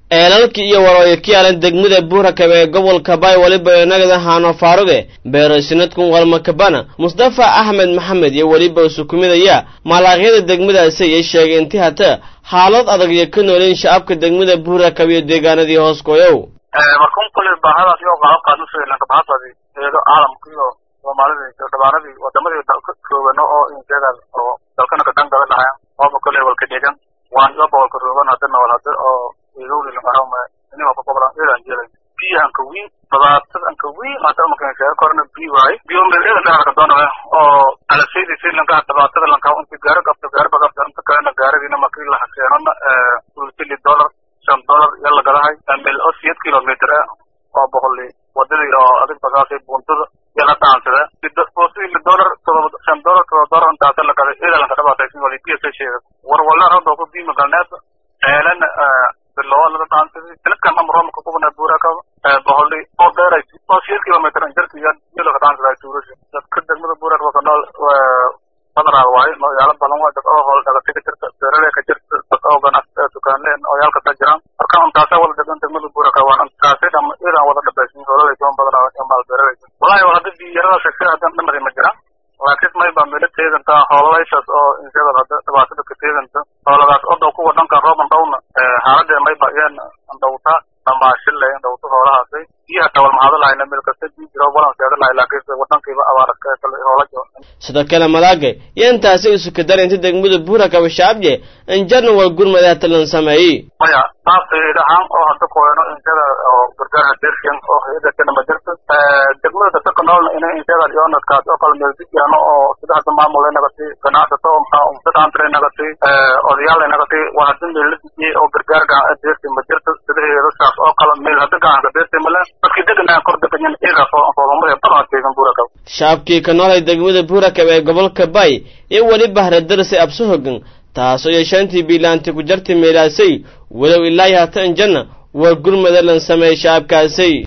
eelalkii iyo warooyo ka yaalan degmada buurakab ee gobolka bay weliba inagada haano faaruge beeraysanadkun walmakabana mustafa axmed maxamed iyo weliba usukumidaya malaaqyada degmadaasi ayay sheegay inti hata xaalad adag iyo ka nooleen shacabka degmada buurakab iyo deegaanadii hoos gooyow markun kule baahadaas iyo qalabkaas usheelanka bahasadi eedo caalamka iyo soomaalidii iyo dhabaanadii wadamadii roogano oo injeedaas oo dalkana ka dangada dhahayan ooba kule walka dhegan waan iyo boqolka roogan hadana wal hada oo eegowlilanqarama inima kuqoblan eedan jeelay biyahanka wiin dabaatanka wiin hata markan sheego korna bi waaye biyo meel eedan dhaharka doonale oo alasaydi si lanka dabaatada lanka inti gaari qabto gaari bagabta inta kalena gaarigiina markii la haseenona ulsili dollar shan dollar iyo lagadahay meel oo siyad kilometer ah oo boqoli wadadii oo adig bagaasay buntada iyo la dhaansada boostii dollar todoba shan dollar todoba dollar intaasa lagaday eeda lanka dhabaataysin wali biya sa sheega war wala rabda ku biima galneed eelan bilowa laga dhaansaday sanadkan amromka kubana buuraka boqoli oo dheeray oo siyad kilometer injarka iyo iyo laga dhaansaday tuurasha dadka degmada buuraka waka nool badraa waaye magaalo badan waa dad oo hool dhagatay ka jirta beeraley ka jirta dad oo ganas dukaanleen oo yaalka ta jiraan marka intaasa wada degan degmada buuraka waa intaasay dham idan wada dhabaysin hoolada toban badan oo maal beeraley wallahi waa hadda biyarada sheegtay hadan dhamari ma jiraan laakiin may baa meelo teedanta hoolaleysaas oo inshada hadda dhibaatada ka teedanta hooladaas oo dhow kuwa dhankan rooban dhowna xaaladee may ba iyaan dhowta dhamaashile dhowta hoolahaasay iyo hataa wal maxaado lahayna meel kasta bii jiro walan seeda lahay laakiin wadankiiba abaaraska kale hoola jiro sidoo kale malaagay iyo intaasi isukadar inta degmada buurakaba shacabje injarna wal gurmada hatalan sameeyey maya taasaydahaan oo hadda koeno inshada oo gargaarha dershan oo hayada kana ma jirta degmada dadka ka noolna inay inshada yoonadkaas oo kala meeldijaano oo sida hadda maamul nagati ganacsato umsadaantre nagati odayaal nagati waa hadda meel la dijiyey oo gargaar gacan deersi ma jirta sidaheeda saas oo kala meel hadda gacanka deersi male dadkii deganaa kor deganyan iyagaa soo foodamada badan teegan buurakab shacabkii ka noolay degmada buurakab ee gobolka bay iyo weli bahradarasay abso hogan taasoo yeeshaantii biilaanti ku jartay meelaasay walow ilaahi hata injanna waa gurmada lan sameeyey shacabkaasay